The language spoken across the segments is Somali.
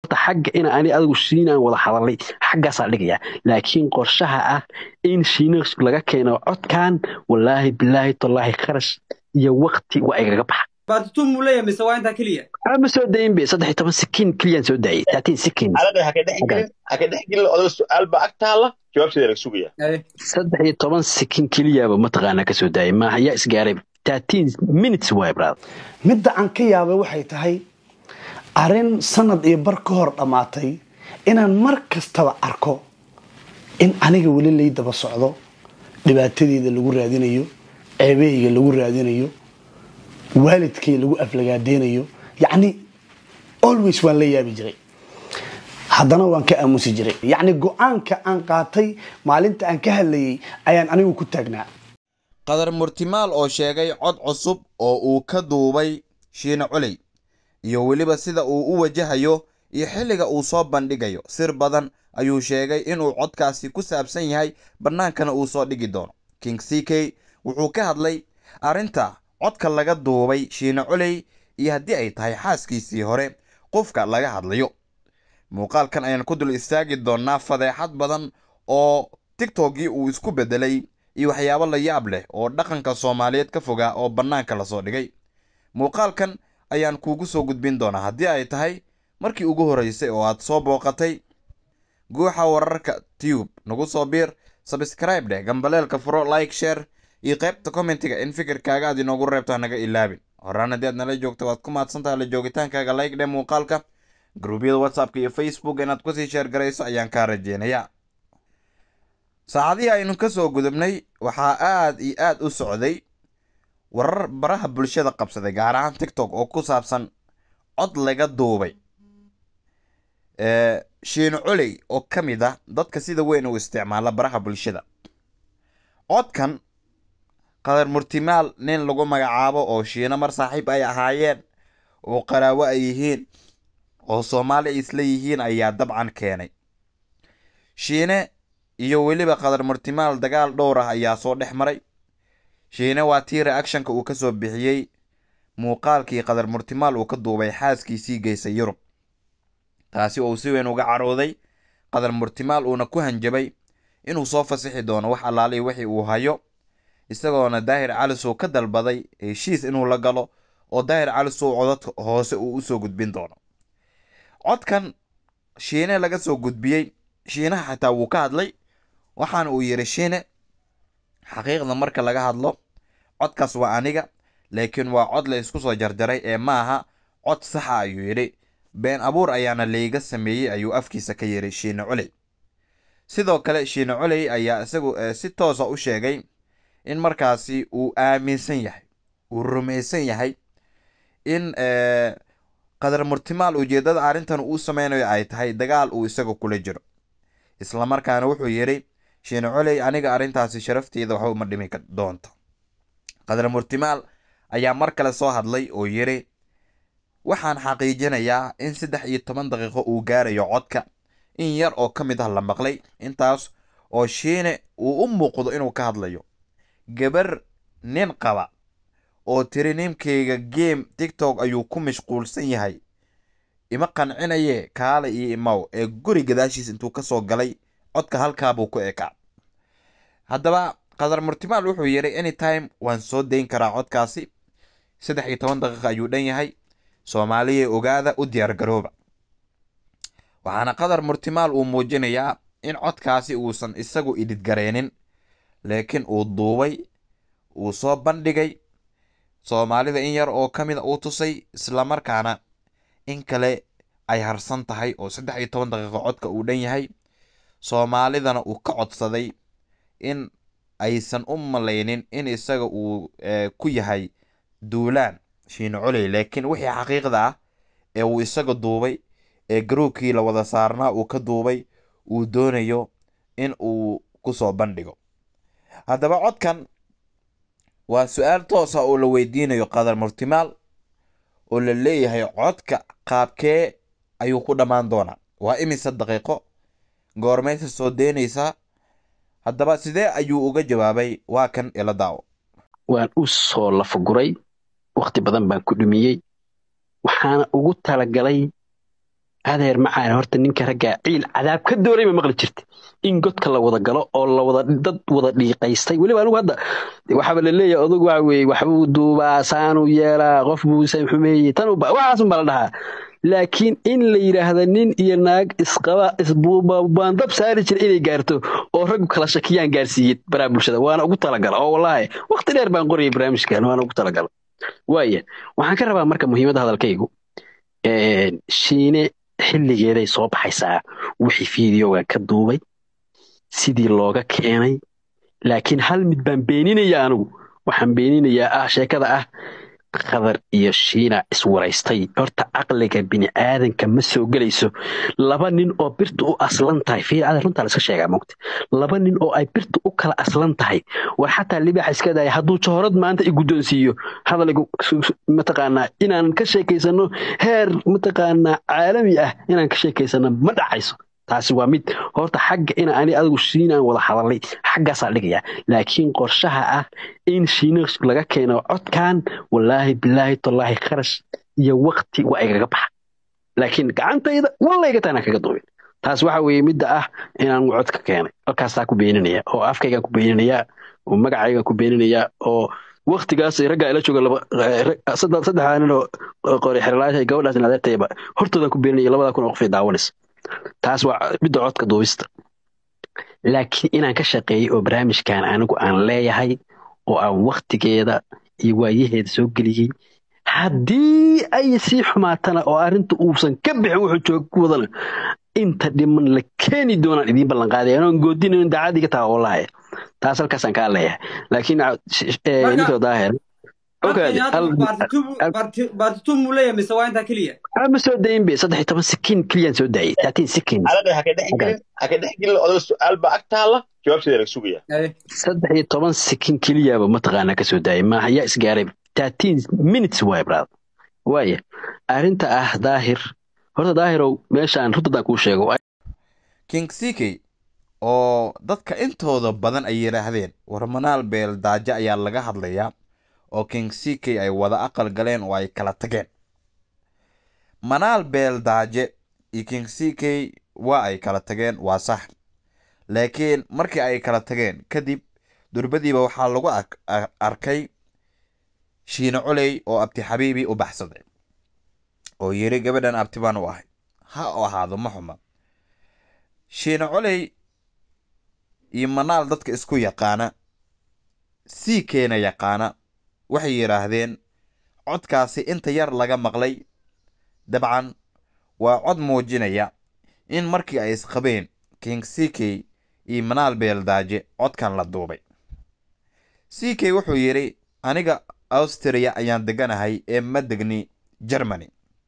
horta xagga ina ani adigu shiinaan wada hadalnay xaggaasaa dhigaya laakiin qorshaha ah in shiina laga keeno codkan wallaahi bilaahi tallaahi kharash iyo waqti waa igaga baxa baatitu muu leeyahay mise waa intaa keliya ma soo dayin be saddex iyo toban sikin keliyaan soo daayay thirteen seconds calaqay ha ka dhex gelin ha ka dhex gelin odaga su-aal baa ag taalla jawaabteeda laga sugaya Eh, saddex iyo toban sikin keliyaaba mataqaanaa ka soo daayay maaha yaa isgaaray thirteen minutes waay brother midda aan ka yaabay waxay tahay arrin sanad iyo bar ka hor dhammaatay inaan mar kastaba arko in aniga weli lay daba socdo dhibaatadeeda lagu raadinayo ceebahayga lagu raadinayo waalidkay lagu aflagaadeynayo yacni always waan la yaabi jiray haddana waan ka aamusi jiray yacni go-aanka aan qaatay maalinta aan ka hadlayay ayaan anigu ku taagnaa qadar murtimaal oo sheegay cod cusub oo uu ka duubay shiine culey iyo weliba sida uu u wajahayo iyo xilliga uu soo bandhigayo sir badan ayuu sheegay inuu codkaasi ku saabsan yahay bannaankana uu soo dhigi doono king c k wuxuu ka hadlay arrinta codka laga duubay shiine culey iyo haddii ay tahay xaaskiisii hore qofka laga hadlayo muuqaalkan ayaan ku dul istaagi doonnaa fadeexad badan oo tiktokgii uu isku beddelay iyo waxyaabo la yaab leh oo dhaqanka soomaaliyeed ka fogaa oo bannaanka lasoo dhigay muuqaalkan ayaan kuugu soo gudbin doonaa haddii ay tahay markii ugu horreysay oo aad soo booqatay guuxa wararka tube nagu soo biir sabscribe dheh gambaleelka furo like share iyo qaybta commentiga in fikirkaaga aad inoogu reebto hanaga ilaabin horaan haddii aad nala joogto waad ku mahadsantahay la joogitaankaaga like dheh muuqaalka gruubyada whatsappka iyo facebook inaad kusii sheer garayso ayaan kaa rajeynayaa saacadihii aynu ka soo gudubnay waxaa aad iyo aad u socday warar baraha bulshada qabsaday gaar ahaan tiktok oo ku saabsan cod laga duubay ee, shiine culey oo ka mid ah dadka sida weyn u isticmaala baraha bulshada codkan qadar murtimaal nin lagu magacaabo oo shiine mar saaxiib ay ahaayeen oo qaraawo ay yihiin oo soomaali ay isla yihiin ayaa dabcan keenay shiine iyo weliba qadar murtimaal dagaal dhowr ah ayaa soo dhex maray shiine waa tii reactionka uu ka soo bixiyey muuqaalkii qadar murtimaal uu ka duubay xaaskiisii geysay yurub taasi oo uu si weyn uga carooday qadar murtimaal uuna ku hanjabay inuu soo fasixi doono wax allaalihi wixii uu hayo isagoona daahir calisow ka dalbaday heshiis inuu la galo oo daahir calisow codadka hoose uu usoo gudbin doono codkan shiine laga soo gudbiyey shiinaha xataa wuu ka hadlay waxaana uu yidhi shiine xaqiiqda marka laga hadlo codkaas waa aniga laakiin waa cod la isku soo jarjaray ee maaha cod saxa ayuu yidhi been abuur ayaana layga sameeyey ayuu afkiisa ka yidhi shiine culey sidoo kale shiine culey ayaa isagu eh, si toosa u sheegay in markaasi uu aaminsan yahay uu rumaysan yahay in eh, qadar murtimaal ujeeddada arrintan uu sameynayo ay tahay dagaal uu isaga kula jiro islamarkaana wuxuu yidhi shiine coley aniga arrintaasi sharafteeda waxba uma dhimi ka- doonto qadar murtimaal ayaa mar kale soo hadlay oo yidhi waxaan xaqiijinayaa in saddex iyo toban daqiiqo uu gaarayo codka in yar oo ka mid ah la maqlay intaas oo shiine uu u muuqdo inuu ka hadlayo gabar nin qaba oo tiri ninkayga game tiktok ayuu ku mashquulsan yahay ima qancinaye kaale iyo imaw ee guri gadaashiis intuu ka soo galay codka halkaabuu ku ekaa haddaba qadar murtimaal wuxuu yidhi anytime waan soo dayn karaa codkaasi saddex iyo toban daqiiqa ayuu dhan yahay soomaaliya ogaada u diyaar garooba waxaana qadar murtimaal uu muujinayaa in codkaasi uusan isagu idhidgareenin laakiin uu duubay uu soo bandhigay soomaalida in yar oo ka mid a uu tusay islamarkaana in kale ay harsan tahay oo saddex iyo toban daqiiqo codka uu dhan yahay soomaalidana uu ka codsaday in aysan u malaynin in isaga uu eh, ku yahay duulaan shiine coley laakiin wixii xaqiiqda ah ee uu isaga duubay ee garoobkii la wada saarnaa uu ka duubay uu doonayo in uu kusoo bandhigo haddaba codkan waa su-aal toosa oo la weydiinayo qadar murtimaal oo la leeyahay codka qaabkee ayuu ku dhammaan doonaa waa imise daqiiqo goormaysa soo deynaysaa haddaba sidee ayuu uga jawaabay waa kan ila daawo waan u soo lafaguray wakhti badan baan ku dhumiyey waxaana ugu talagalay adeer macaan horta ninka raggaa ciil cadaab ka dooray ma maqli jirta in godka la wada galo oo la wada dad wada dhiiqaystay weliba anigu hadda waxaaba la leeyahay odagu waxa weeye waxbuu duubaa saanuu yeelaa qof buu xumeeyey tan waxaasun baa la dhahaa laakiin in la yidhaahda nin iyo naag isqaba isbuubaandab saari jira inay gaarto oo raggu kala shakiyaan gaarsiiyey baraha bulshada waana ugu talagala oo wallaahi waqti dheer baan qorayay barnaamijkan waana ugu talagala waaya waxaan ka rabaa marka muhiimadda hadalkaygu shiine xilligeeday soo baxaysaa wixii fiidiyoga ka duubay sidii looga keenay laakiin hal mid baan beeninaya anigu waxaan beeninayaa ah sheekada ah khadar iyo shiina iswaraystay horta caqliga bini'aadanka ma soo gelayso laba nin oo birta u aslan tahay fiicada runtaa la iska sheegaa mogta laba nin oo ay birta u kala aslan tahay war xataa libaaxa iska daaya hadduu johorad maanta i guddoonsiiyo hadaligu mataqaanaa inaan ka sheekaysano heer mataqaanaa caalami ah inaan ka sheekaysano ma dhacayso taasi waa mid horta xagga ina ani adigu shiinaan wada hadalay xaggaasaa dhigayaa laakiin qorshaha ah in shiina laga keeno codkan wallaahi bilaahi tallaahi kharash iyo waqti waa igaga baxa laakiin gacantayda wallayga taanaan kaga duubin taas waxa weeye midda ah inaan codka keenay halkaasaa ku beeninaya oo afkaygaan ku beeninayaa oo magacaygaan ku beeninayaa oo waktigaas raggaa ila jooga saddexdaa nin oo qori xerlaasha gabadhaas adeertayba hortoodan ku beeninaya labadaa kun oo qof ay daawanaysa taas waa midda codka duubista laakiin inaan ka shaqeeyey oo barnaamijkan anigu aan leeyahay oo aan waktigeeda iyo waayaheeda soo geliyey haddii ay sii xumaatana oo arrinta uusan ka bixin wuxuu jooga ku wadana inta dhiman la keeni doonaan idiin ballanqaadaya anoon goodinayn daacadiga taa oo lahaya taas halkaasaan kaa leeyahay laakiin ninkoo daahir baartituu muu leeyahay mise waa intaa keliya ma soo dayin be saddex iyo toban sikin keliyaan soo daayay thirteen seconds alada haka dhex gelin haka dhex gelin odaga su-aal baa ag taalla jawaabteeda laga sugaya saddex iyo toban sikin keliyaaba mataqaanaa ka soo daayay maaha yaa isgaaray thirteen minutes waay brad waaya arrinta ah daahir horta daahirow meeshaan runtadan kuu sheego king ck oo dadka intooda badan ay yidhaahdeen war manaal beel daajo ayaa laga hadlayaa oo king ck ay wada aqal galeen oo ay kala tageen manaal beel daaje iyo king ck waa ay kala tageen waa sax laakiin markii ay kala tageen kadib durbadiiba waxaa lagu arkay shiine coley oo abti xabiibi u baxsaday oo yiri gabadhan abti baan u ahay ha u ahaado ma xuma shiine coley iyo manaal dadka isku yaqaana sii keena yaqaana waxay yidhaahdeen codkaasi inta yar laga maqlay dabcan waa cod muujinaya in markii ay isqabeen king ck iyo manaal beeldaaje codkan la duubay ck wuxuu yidhi aniga austria ayaan deganahay ee ma degni germany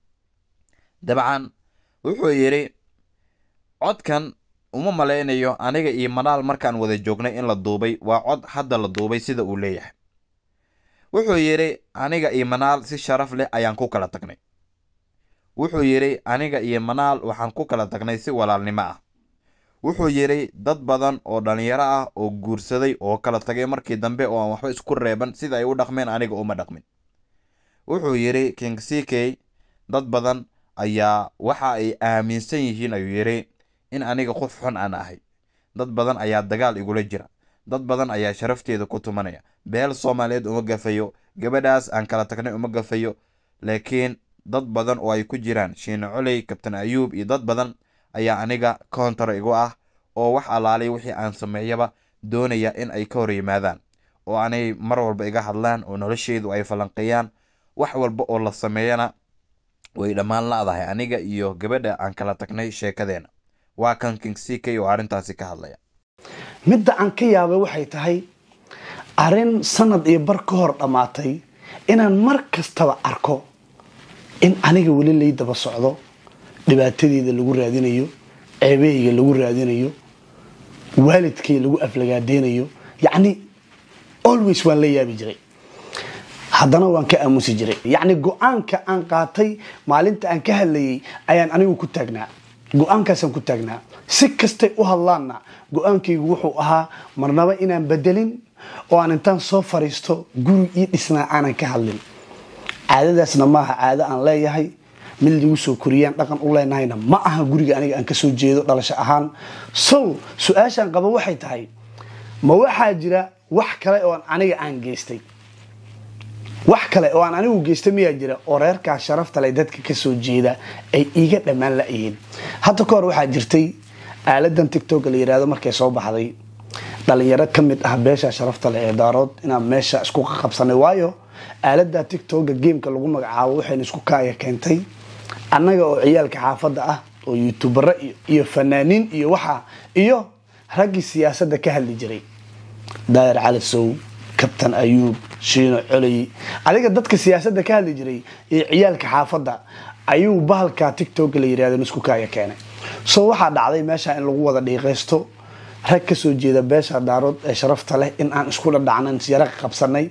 dabcan wuxuu yidhi codkan uma malaynayo aniga iyo manaal markaan wada joognay in la duubay waa cod hadda la duubay sida uu leeyahay wuxuu yidhi aniga iyo manaal si sharaf leh ayaan ku kala tagnay wuxuu yidhi aniga iyo manaal waxaan ku kala tagnay si walaalnimo ah wuxuu yidhi dad badan oo dhallinyaro ah oo guursaday oo kala tagay markii dambe oo aan waxba isku reeban sida ay u dhaqmeen aniga uma dhaqmin wuxuu yidhi king ck dad badan ayaa waxa ay aaminsan yihiin ayuu yidhi in aniga qof xun aan ahay dad badan ayaa dagaal igula jira dad badan ayaa sharafteeda ku tumanaya beel soomaaliyeed uma gafayo gabadhaas aan kala tagnay uma gafayo laakiin dad badan oo ay ku jiraan shiine coley kabtan ayuub iyo dad badan ayaa aniga koontar igu ah oo wax allaalay wixii aan sameeyaba doonaya in ay ka hor yimaadaan oo anay mar walba iga hadlaan oo nolosheydu ay falanqeeyaan wax walba oo la sameeyana way dhammaan la-dahay aniga iyo gabadha aan kala tagnay sheekadeena waa kan king ck oo arrintaasi ka hadlaya midda aan ka yaabay waxay tahay arrin sanad iyo bar ka hor dhammaatay inaan mar kastaba arko in aniga weli lay daba socdo dhibaatadeeda lagu raadinayo ceebahayga lagu raadinayo waalidkay lagu aflagaadeynayo yacni always waan la yaabi jiray haddana waan ka aamusi jiray yacni go-aanka aan qaatay maalinta aan ka hadlayay ayaan anigu ku taagnaa go-aankaasaan ku taagnaa si kastay u hadlaanna go-aankaygu wuxuu ahaa marnaba inaan bedelin oo aan intaan soo fariisto guri ii dhisnaa aanan ka hadlin caadadaasna maaha caado aan leeyahay mid lagu soo koriyaan dhaqan u leenahayna ma aha guriga aniga aan kasoo jeedo dhalasho ahaan so su-aashaan qaba waxay tahay ma waxaa jira wax kale oo aniga aan geystay wax kale oo aan anigu geystay miyaa jira oo reerkaa sharafta leh dadka kasoo jeeda ay iiga dhammaan la-yihiin hadda ka hor waxaa jirtay aaladan tictok la yirahdo markay soo baxday dhalinyaro ka mid ah beesha sharafta leh ee daarood inaan meesha isku qabsanay waayo aalada tictoka gameka lagu magacaabo waxayna isku kaaya keentay annaga oo ciyaalka xaafadda ah oo youtubero iyo fanaaniin iyo waxa iyo raggii siyaasadda ka hadli jiray daayir cali sow kabtan ayuub shiino coley adiga dadka siyaasadda ka hadli jiray iyo ciyaalka xaafadda ayuu bahalka tictok la yirahdo isku kaaya keenay so waxaa dhacday meesha in lagu wada dhiiqaysto rag kasoo jeeda beesha daarood ee sharafta leh in aan isku dhadhacnan yara qabsanay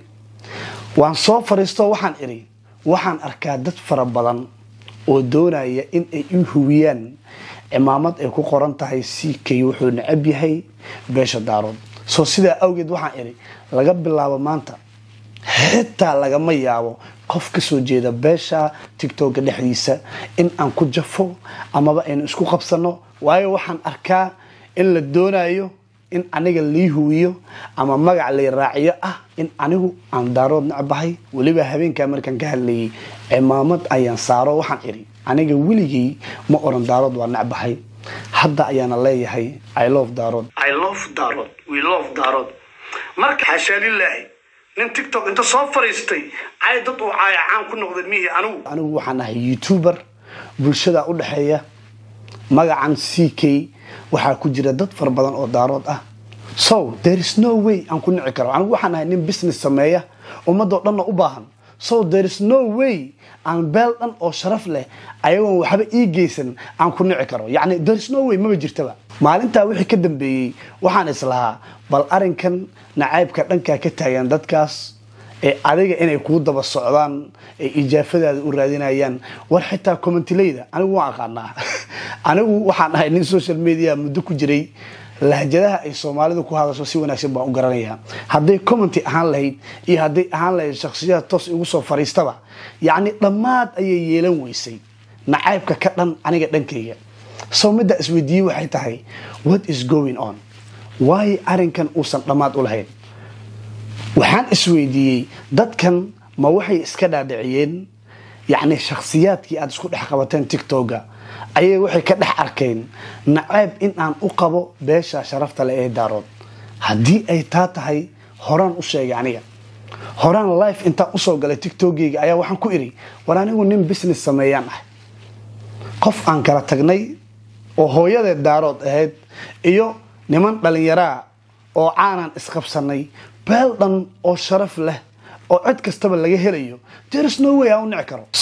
waan soo fariisto waxaan idhi waxaan arkaa dad fara badan oo doonaya in ay u hubiyaan cimaamad ay ku qoran tahay ck wuxuu necab yahay beesha daarood soo sidaa awgeed waxaan idhi laga bilaabo maanta xitaa lagama yaabo qof kasoo jeeda beesha tictoka dhexdiisa in aan ku jafo amaba aynu isku qabsano waayo waxaan arkaa in la doonayo in aniga lii huwiyo ama magac lay raaciyo ah in anigu aan daarood necbahay weliba habeenkaa markaan ka hadlayay cimaamad ayaan saaro waxaan idhi aniga weligay ma oran daarood waa necbahay hadda ayaana leeyahay i love daarood i love daarood we love daarood marka xashaa lilaahi nin tictok inta soo fariistay cay dad uu caaya caan ku noqday mihi anigu anigu waxaan ahay youtuber bulshada u dhexeeya magacan c k waxaa ku jira dad fara badan oo daarood ah so there is no way aan ku nici karo anigu waxaan ahay nin business sameeya ummadoo dhanna u baahan so there is no way aan beel dhan oo sharaf leh ayagoon waxba ii geysan aan ku nici karo yacni there is no way maba jirtaba maalintaa wixii ka dambeeyey waxaan islahaa bal arinkan nacaybka dhankaa ka taagan dadkaas ee adiga inay kuu daba socdaan ee ijaafadaada u raadinayaan war xitaa commentileyda anigu waan aqaanaa anigu waxaan ahay nin social media muddo ku jiray lahjadaha ay soomaalidu ku hadasho si wanaagsan baan u garanayaa hadday commenty ahaan lahayd iyo hadday ahaan lahayd shakhsiyaad toos igu soo fariistaba yacni dhammaad ayay yeelan weysay nacaybka ka dhan aniga dhankayga soo middaa isweydiiyey waxay tahay what is going on waayo arrinkan uusan dhammaad u lahayn waxaan isweydiiyey dadkan ma waxay iska dhaadhiciyeen yacni shakhsiyaadkii aada isku dhex qabateen tictoga ayay waxay ka dhex arkeen nacayb in aan u qabo beesha sharafta leh ee daarood haddii ay taa tahay horaan u sheegay aniga horaan life intaan usoo galay tictogeyga ayaa waxaan ku idhi war anigu nin business sameeyaan ah qof aan kala tagnay oo hooyadeed daarood ahayd iyo niman dhalinyaraa oo caanaan isqabsanay beel dhan oo sharaf leh oo cid kastaba laga helayo there is no way aan u nici karo